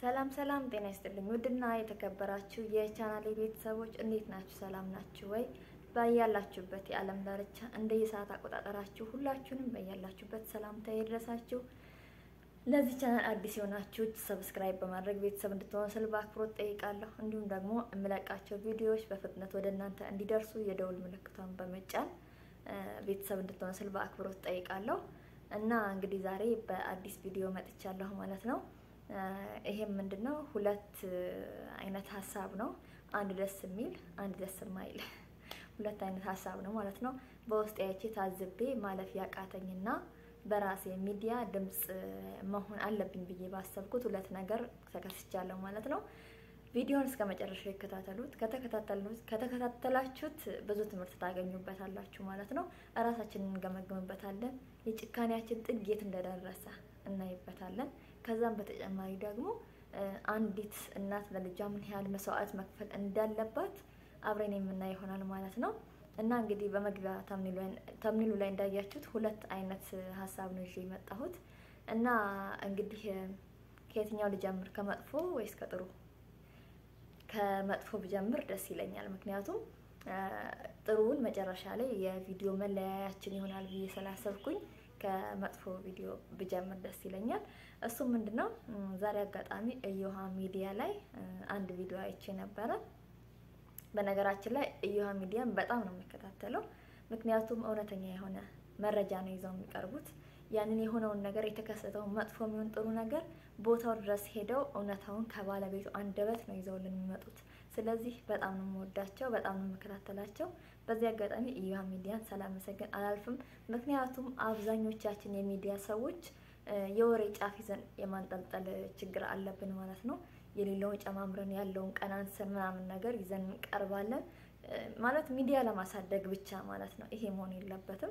ሰላም ሰላም፣ ጤና ይስጥልኝ ውድና የተከበራችሁ የቻናሌ ቤተሰቦች እንዴት ናችሁ? ሰላም ናችሁ ወይ? በያላችሁበት የዓለም ዳርቻ እንደ የሰዓት አቆጣጠራችሁ ሁላችሁንም በያላችሁበት ሰላምታ ይድረሳችሁ። ለዚህ ቻናል አዲስ የሆናችሁ ሰብስክራይብ በማድረግ ቤተሰብ እንድትሆኑ ስል በአክብሮት ጠይቃለሁ። እንዲሁም ደግሞ የምለቃቸው ቪዲዮዎች በፍጥነት ወደ እናንተ እንዲደርሱ የደውል ምልክቷን በመጫን ቤተሰብ እንድትሆኑ ስል በአክብሮት ጠይቃለሁ እና እንግዲህ ዛሬ በአዲስ ቪዲዮ መጥቻለሁ ማለት ነው። ይሄም ምንድን ነው? ሁለት አይነት ሀሳብ ነው። አንድ ደስ የሚል አንድ ደስ የማይል ሁለት አይነት ሀሳብ ነው ማለት ነው። በውስጥ ያቺ ታዝቤ ማለፍ ያቃተኝና በራሴ ሚዲያ ድምፅ መሆን አለብኝ ብዬ ባሰብኩት ሁለት ነገር ተከስቻለሁ ማለት ነው። ቪዲዮን እስከ መጨረሻው ይከታተሉት። ከተከታተላችሁት ብዙ ትምህርት ታገኙበታላችሁ ማለት ነው። እራሳችንን እንገመግምበታለን። የጭካኔያችን ጥግ የት እንደደረሰ እናይበታለን። ከዛም በተጨማሪ ደግሞ አንዲት እናት ለልጇ ምን ያህል መስዋዕት መክፈል እንዳለባት አብረን የምናይ ይሆናል ማለት ነው። እና እንግዲህ በመግቢያ ተምኒሉ ላይ እንዳያችሁት ሁለት አይነት ሀሳብ ነው ይዤ የመጣሁት እና እንግዲህ ከየትኛው ልጀምር? ከመጥፎ ወይስ ከጥሩ? ከመጥፎ ብጀምር ደስ ይለኛል። ምክንያቱም ጥሩውን መጨረሻ ላይ የቪዲዮ መለያያችን ይሆናል ብዬ ስላሰብኩኝ ከመጥፎ ቪዲዮ ብጀምር ደስ ይለኛል። እሱም ምንድን ነው? ዛሬ አጋጣሚ እዮሃ ሚዲያ ላይ አንድ ቪዲዮ አይቼ ነበረ። በነገራችን ላይ እዮሃ ሚዲያን በጣም ነው የሚከታተለው። ምክንያቱም እውነተኛ የሆነ መረጃ ነው ይዘው የሚቀርቡት። ያንን የሆነውን ነገር የተከሰተውን መጥፎ የሚሆን ጥሩ ነገር ቦታው ድረስ ሄደው እውነታውን ከባለቤቱ አንደበት ነው ይዘውልን የሚመጡት። ስለዚህ በጣም ነው የምወዳቸው፣ በጣም ነው የምከታተላቸው። በዚህ አጋጣሚ እዮሃ ሚዲያን ሳላመሰግን አላልፍም። ምክንያቱም አብዛኞቻችን የሚዲያ ሰዎች የወሬ ጫፍ ይዘን የማንጠልጠል ችግር አለብን ማለት ነው። የሌለውን ጨማምረን ያለውን ቀናንሰን ምናምን ነገር ይዘን እንቀርባለን ማለት ሚዲያ ለማሳደግ ብቻ ማለት ነው። ይሄ መሆን የለበትም።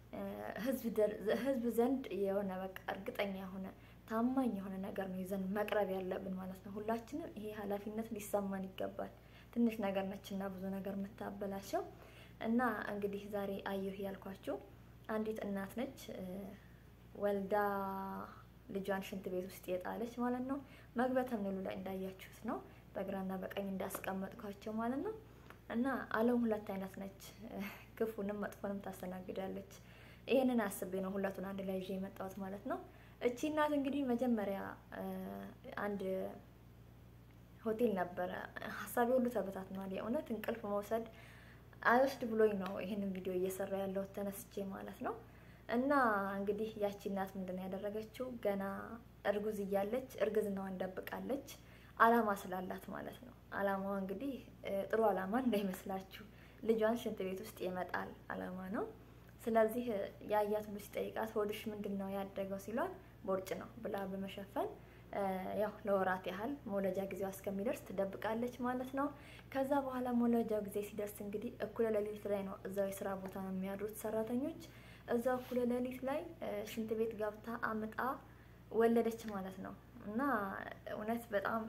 ህዝብ ዘንድ የሆነ በቃ እርግጠኛ የሆነ ታማኝ የሆነ ነገር ነው ይዘን መቅረብ ያለብን ማለት ነው። ሁላችንም ይሄ ኃላፊነት ሊሰማን ይገባል። ትንሽ ነገር ነችና ብዙ ነገር የምታበላሸው እና እንግዲህ ዛሬ አየሁ ያልኳችሁ አንዲት እናት ነች ወልዳ ልጇን ሽንት ቤት ውስጥ የጣለች ማለት ነው። መግቢያ ተምኔሉ ላይ እንዳያችሁት ነው፣ በግራና በቀኝ እንዳስቀመጥኳቸው ማለት ነው። እና ዓለም ሁለት አይነት ነች፣ ክፉንም መጥፎንም ታስተናግዳለች። ይህንን አስቤ ነው ሁለቱን አንድ ላይ ይዤ የመጣሁት ማለት ነው። እቺ እናት እንግዲህ መጀመሪያ አንድ ሆቴል ነበረ። ሀሳቤ ሁሉ ተበታትኗል። የእውነት እንቅልፍ መውሰድ አይወስድ ብሎኝ ነው ይህንን ቪዲዮ እየሰራ ያለሁት ተነስቼ ማለት ነው። እና እንግዲህ ያቺ እናት ምንድን ነው ያደረገችው? ገና እርጉዝ እያለች እርግዝናዋን ደብቃለች። አላማ ስላላት ማለት ነው። አላማዋ እንግዲህ ጥሩ አላማ እንዳይመስላችሁ ልጇን ሽንት ቤት ውስጥ የመጣል አላማ ነው። ስለዚህ የአያት ሁሉ ሲጠይቃት ሆድሽ ምንድን ነው ያደገው ሲሏት ቦርጭ ነው ብላ በመሸፈን ያው ለወራት ያህል መውለጃ ጊዜዋ እስከሚደርስ ትደብቃለች ማለት ነው። ከዛ በኋላ መውለጃው ጊዜ ሲደርስ እንግዲህ እኩለ ሌሊት ላይ ነው እዛው የስራ ቦታ ነው የሚያድሩት ሰራተኞች እዛው እኩለ ሌሊት ላይ ሽንት ቤት ገብታ አምጣ ወለደች ማለት ነው። እና እውነት በጣም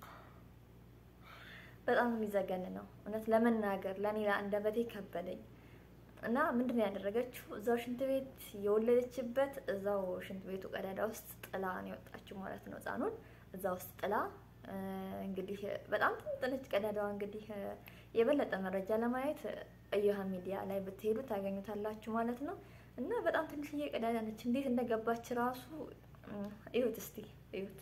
በጣም የሚዘገን ነው እውነት ለመናገር ለእኔ ለአንደበቴ ከበደኝ። እና ምንድን ነው ያደረገችው? እዛው ሽንት ቤት የወለደችበት እዛው ሽንት ቤቱ ቀዳዳ ውስጥ ጥላ ነው የወጣችው ማለት ነው። ሕፃኑን እዛ ውስጥ ጥላ እንግዲህ በጣም ትንጥነች ቀዳዳዋ። እንግዲህ የበለጠ መረጃ ለማየት እዮሃ ሚዲያ ላይ ብትሄዱ ታገኙታላችሁ ማለት ነው። እና በጣም ትንሽዬ ቀዳዳ ነች። እንዴት እንደገባች ራሱ እዩት፣ እስቲ እዩት።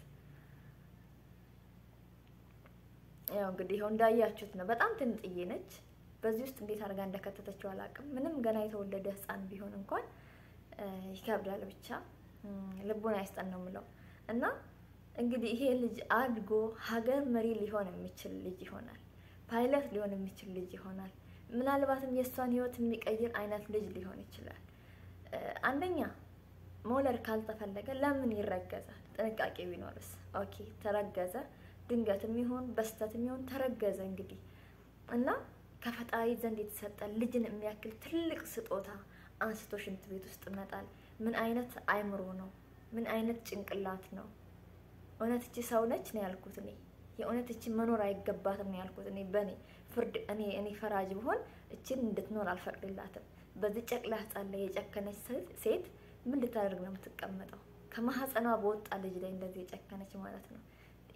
ያው እንግዲህ ይኸው እንዳያችሁት ነው። በጣም ትንጥዬ ነች። በዚህ ውስጥ እንዴት አድርጋ እንደከተተችው አላውቅም። ምንም ገና የተወለደ ሕፃን ቢሆን እንኳን ይከብዳል። ብቻ ልቡን አይስጠን ነው የምለው። እና እንግዲህ ይሄ ልጅ አድጎ ሀገር መሪ ሊሆን የሚችል ልጅ ይሆናል። ፓይለት ሊሆን የሚችል ልጅ ይሆናል። ምናልባትም የእሷን ህይወት የሚቀይር አይነት ልጅ ሊሆን ይችላል። አንደኛ መውለድ ካልተፈለገ ለምን ይረገዛል? ጥንቃቄ ቢኖርስ? ኦኬ ተረገዘ፣ ድንገትም ይሁን በስተትም ይሁን ተረገዘ። እንግዲህ እና ከፈጣሪ ዘንድ የተሰጠ ልጅን የሚያክል ትልቅ ስጦታ አንስቶ ሽንት ቤት ውስጥ መጣል ምን አይነት አይምሮ ነው? ምን አይነት ጭንቅላት ነው? እውነት እቺ ሰው ነች ነው ያልኩት እኔ የእውነት እቺ መኖር አይገባትም ነው ያልኩት እኔ በእኔ ፍርድ እኔ እኔ ፈራጅ ብሆን እችን እንድትኖር አልፈቅድላትም። በዚህ ጨቅላ ህጻን ላይ የጨከነች ሴት ምን ልታደርግ ነው የምትቀመጠው? ከማህፀኗ በወጣ ልጅ ላይ እንደዚህ የጨከነች ማለት ነው።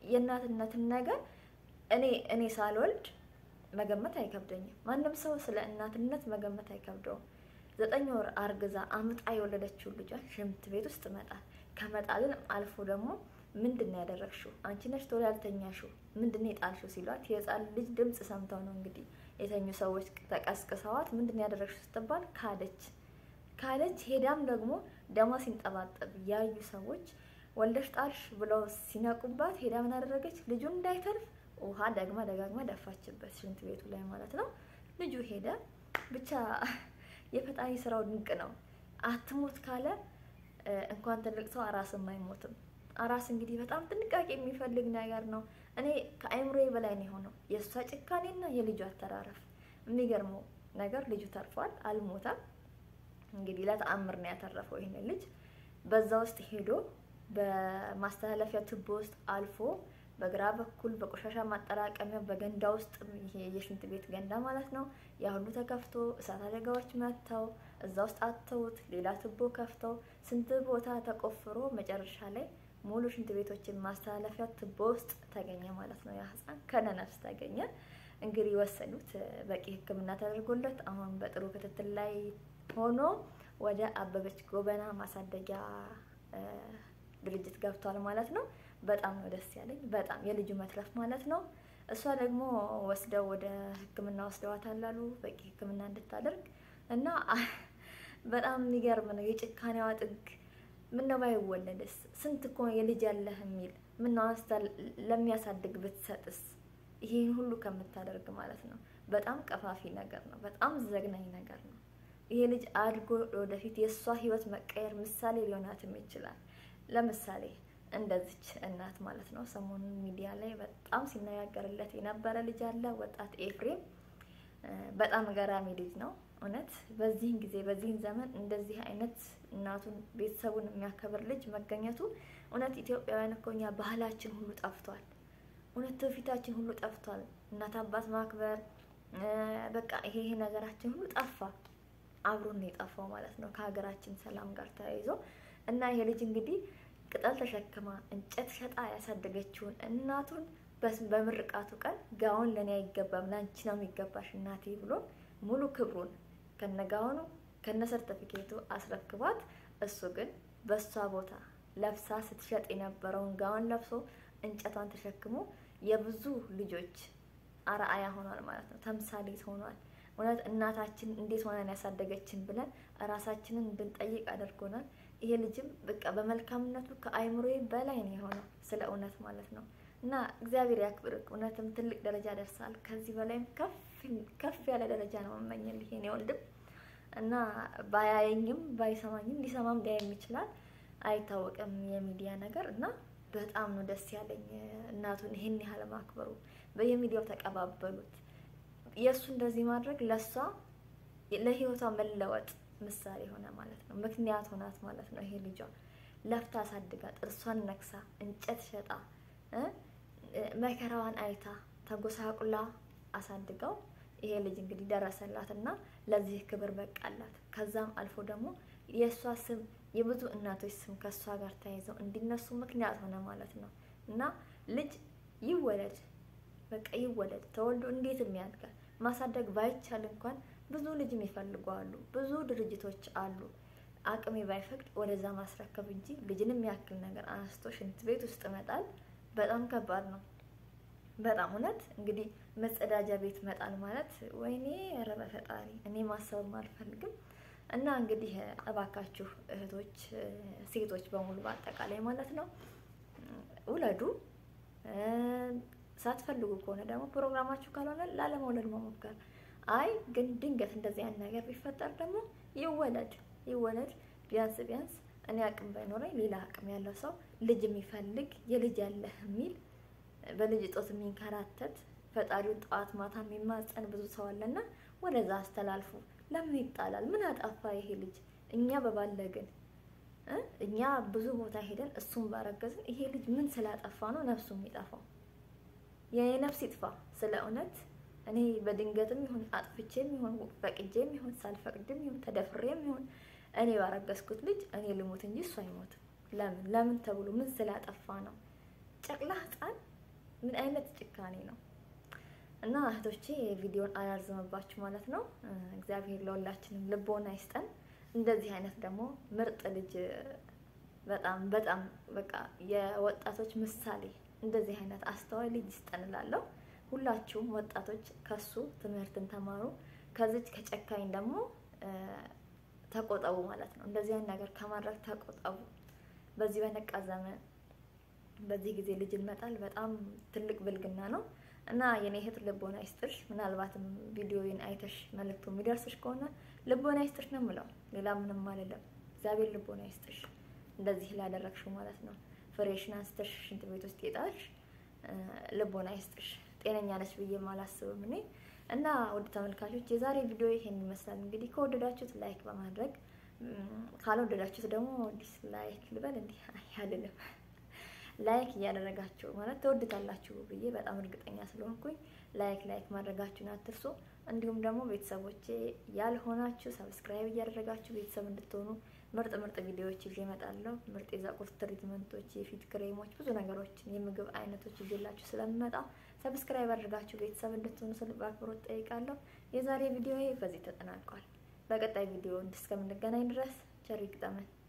የእናትነትን ነገር እኔ እኔ ሳልወልድ መገመት አይከብደኝም። ማንም ሰው ስለ እናትነት መገመት አይከብደውም። ዘጠኝ ወር አርግዛ አምጣ የወለደችውን ልጇን ሽንት ቤት ውስጥ መጣል ከመጣልን አልፎ ደግሞ ምንድን ነው ያደረግሽው? አንቺ ነሽ ቶሎ ያልተኛሽው ምንድን ነው የጣልሽው? ሲሏት የህፃን ልጅ ድምፅ ሰምተው ነው እንግዲህ የተኙ ሰዎች ተቀስቅሰዋት ምንድን ነው ያደረግሽው ስትባል ካደች ካደች። ሄዳም ደግሞ ደሟ ሲንጠባጠብ ያዩ ሰዎች ወልደሽ ጣልሽ ብለው ሲነቁባት ሄዳ ምን አደረገች? ልጁን እንዳይተርፍ ውሃ ደግማ ደጋግማ ደፋችበት ሽንት ቤቱ ላይ ማለት ነው። ልጁ ሄደ። ብቻ የፈጣሪ ስራው ድንቅ ነው። አትሞት ካለ እንኳን ትልቅ ሰው አራስም አይሞትም። አራስ እንግዲህ በጣም ጥንቃቄ የሚፈልግ ነገር ነው። እኔ ከአይምሮዬ በላይ ነው የሆነው የእሷ ጭካኔና የልጁ አተራረፍ። የሚገርመው ነገር ልጁ ተርፏል፣ አልሞተም። እንግዲህ ለተአምር ነው ያተረፈው ይህንን ልጅ በዛ ውስጥ ሄዶ በማስተላለፊያ ቱቦ ውስጥ አልፎ በግራ በኩል በቆሻሻ ማጠራቀሚያ በገንዳ ውስጥ ይሄ የሽንት ቤት ገንዳ ማለት ነው። ያ ሁሉ ተከፍቶ እሳት አደጋዎች መጥተው እዛ ውስጥ አተውት ሌላ ቱቦ ከፍተው ስንት ቦታ ተቆፍሮ መጨረሻ ላይ ሙሉ ሽንት ቤቶችን ማስተላለፊያ ቱቦ ውስጥ ተገኘ ማለት ነው። ያ ህፃን ከነነፍስ ተገኘ። እንግዲህ ወሰዱት፣ በቂ ሕክምና ተደርጎለት አሁን በጥሩ ክትትል ላይ ሆኖ ወደ አበበች ጎበና ማሳደጊያ ድርጅት ገብቷል ማለት ነው። በጣም ነው ደስ ያለኝ። በጣም የልጁ መትረፍ ማለት ነው። እሷ ደግሞ ወስደው ወደ ሕክምና ወስደዋታል አሉ በቂ ሕክምና እንድታደርግ እና በጣም የሚገርም ነው የጭካኔዋ ጥግ። ምነው ባይወለድስ? ስንት እኮ የልጅ ያለህ የሚል ምነው አንስታ ለሚያሳድግ ብትሰጥስ? ይሄን ሁሉ ከምታደርግ ማለት ነው። በጣም ቀፋፊ ነገር ነው። በጣም ዘግናኝ ነገር ነው። ይሄ ልጅ አድጎ ወደፊት የእሷ ህይወት መቀየር ምሳሌ ሊሆናትም ይችላል። ለምሳሌ እንደዚች እናት ማለት ነው። ሰሞኑን ሚዲያ ላይ በጣም ሲነጋገርለት የነበረ ልጅ አለ፣ ወጣት ኤፍሬም። በጣም ገራሚ ልጅ ነው እውነት። በዚህን ጊዜ በዚህን ዘመን እንደዚህ አይነት እናቱን ቤተሰቡን የሚያከብር ልጅ መገኘቱ እውነት ኢትዮጵያውያን እኮ እኛ ባህላችን ሁሉ ጠፍቷል። እውነት ትውፊታችን ሁሉ ጠፍቷል። እናት አባት ማክበር በቃ ይሄ ይሄ ነገራችን ሁሉ ጠፋ። አብሮን የጠፋው ማለት ነው ከሀገራችን ሰላም ጋር ተያይዞ እና ይሄ ልጅ እንግዲህ ቅጠል ተሸክማ እንጨት ሸጣ ያሳደገችውን እናቱን በምርቃቱ ቀን ጋውን ለእኔ አይገባም ለአንቺ ነው የሚገባሽ እናቴ ብሎ ሙሉ ክብሩን ከነጋውኑ ከነ ሰርተፊኬቱ አስረክቧት፣ እሱ ግን በእሷ ቦታ ለብሳ ስትሸጥ የነበረውን ጋውን ለብሶ እንጨቷን ተሸክሞ የብዙ ልጆች አርአያ ሆኗል ማለት ነው። ተምሳሌት ሆኗል። እውነት እናታችን እንዴት ሆነን ያሳደገችን ብለን ራሳችንን እንድንጠይቅ አድርጎናል። ይሄ ልጅም በቃ በመልካምነቱ ከአይምሮዬ በላይ ነው የሆነው ስለ እውነት ማለት ነው። እና እግዚአብሔር ያክብርክ። እውነትም ትልቅ ደረጃ ደርሳል። ከዚህ በላይም ከፍ ያለ ደረጃ ነው መመኘልህ የኔ ወንድም እና ባያየኝም ባይሰማኝም ሊሰማም ሊያየም ይችላል፣ አይታወቅም የሚዲያ ነገር እና በጣም ነው ደስ ያለኝ እናቱን ይህን ያህል ማክበሩ። በየሚዲያው ተቀባበሉት። የእሱ እንደዚህ ማድረግ ለእሷ ለህይወቷ መለወጥ ምሳሌ ሆነ ማለት ነው። ምክንያት ሆናት ማለት ነው። ይሄ ልጇ ለፍታ አሳድጋ ጥርሷን ነክሳ እንጨት ሸጣ መከራዋን አይታ ተጎሳቁላ አሳድገው ይሄ ልጅ እንግዲህ ደረሰላት እና ለዚህ ክብር በቃላት። ከዛም አልፎ ደግሞ የእሷ ስም የብዙ እናቶች ስም ከእሷ ጋር ተያይዘው እንዲነሱ ምክንያት ሆነ ማለት ነው እና ልጅ ይወለድ በቃ ይወለድ ተወልዶ እንዴትም ያድጋል። ማሳደግ ባይቻል እንኳን ብዙ ልጅ የሚፈልጉ አሉ። ብዙ ድርጅቶች አሉ። አቅሜ ባይፈቅድ ወደዛ ማስረከብ እንጂ ልጅን የሚያክል ነገር አንስቶ ሽንት ቤት ውስጥ መጣል በጣም ከባድ ነው። በጣም እውነት እንግዲህ መጸዳጃ ቤት መጣል ማለት ወይኔ ኧረ በፈጣሪ እኔ ማሰብም አልፈልግም። እና እንግዲህ እባካችሁ እህቶች፣ ሴቶች በሙሉ በአጠቃላይ ማለት ነው ውለዱ። ሳትፈልጉ ከሆነ ደግሞ ፕሮግራማችሁ ካልሆነ ላለመውለድ መሞከር። አይ ግን ድንገት እንደዚህ አይነት ነገር ቢፈጠር ደግሞ ይወለድ ይወለድ። ቢያንስ ቢያንስ እኔ አቅም ባይኖረኝ ሌላ አቅም ያለው ሰው ልጅ የሚፈልግ የልጅ ያለህ የሚል በልጅ እጦት የሚንከራተት ፈጣሪውን ጠዋት ማታ የሚማጸን ብዙ ሰው አለና ወደዛ አስተላልፉ። ለምን ይጣላል? ምን አጣፋ ይሄ ልጅ? እኛ በባለግን እኛ ብዙ ቦታ ሄደን እሱን ባረገዝን ይሄ ልጅ ምን ስላጠፋ ነው ነፍሱ የሚጠፋው? የኔ ነፍስ ይጥፋ። ስለ እውነት እኔ በድንገትም ይሁን አጥፍቼም ይሁን ፈቅጄም ይሁን ሳልፈቅድም ይሁን ተደፍሬም ይሁን እኔ ባረገዝኩት ልጅ እኔ ልሞት እንጂ እሱ አይሞትም። ለምን ለምን ተብሎ ምን ስላጠፋ ነው? ጨቅላ ሕፃን ምን አይነት ጭካኔ ነው? እና እህቶቼ ቪዲዮን አላርዝምባችሁ ማለት ነው። እግዚአብሔር ለሁላችንም ልቦና ይስጠን። እንደዚህ አይነት ደግሞ ምርጥ ልጅ በጣም በጣም በቃ የወጣቶች ምሳሌ እንደዚህ አይነት አስተዋይ ልጅ ይስጠን እላለሁ። ሁላችሁም ወጣቶች ከሱ ትምህርትን ተማሩ። ከዚች ከጨካኝ ደግሞ ተቆጠቡ ማለት ነው። እንደዚህ አይነት ነገር ከማድረግ ተቆጠቡ። በዚህ በነቃ ዘመን በዚህ ጊዜ ልጅን መጣል በጣም ትልቅ ብልግና ነው እና የኔ እህት ልቦና ይስጥሽ። ምናልባትም ቪዲዮውን አይተሽ መልእክቱ የሚደርስሽ ከሆነ ልቦና ይስጥሽ ነው የምለው። ሌላ ምንም አልልም። እግዚአብሔር ልቦና ይስጥሽ እንደዚህ ላደረግሽው ማለት ነው። ፍሬሽን አንስተሽ ሽንት ቤት ውስጥ የጣልሽ ልቦና ይስጥሽ። ጤነኛ ነች ብዬ አላስብም እኔ እና ውድ ተመልካቾች የዛሬ ቪዲዮ ይሄን ይመስላል። እንግዲህ ከወደዳችሁት ላይክ በማድረግ ካልወደዳችሁት ደግሞ ዲስላይክ ልበል እንዲህ አልልም ላይክ እያደረጋችሁ ማለት ተወድታላችሁ ብዬ በጣም እርግጠኛ ስለሆንኩኝ ላይክ ላይክ ማድረጋችሁን አትርሱ። እንዲሁም ደግሞ ቤተሰቦቼ ያልሆናችሁ ሰብስክራይብ እያደረጋችሁ ቤተሰብ እንድትሆኑ ምርጥ ምርጥ ቪዲዮዎች ይዤ እመጣለሁ። ምርጥ የፀጉር ትሪትመንቶች፣ የፊት ክሬሞች፣ ብዙ ነገሮችን የምግብ አይነቶች ይዤላችሁ ስለምመጣ ሰብስክራይብ አድርጋችሁ ቤተሰብ እንድትሆኑ ስል በአክብሮት ጠይቃለሁ። የዛሬ ቪዲዮ በዚህ ተጠናቋል። በቀጣይ ቪዲዮ እስከምንገናኝ ድረስ ቸር ይግጠመን።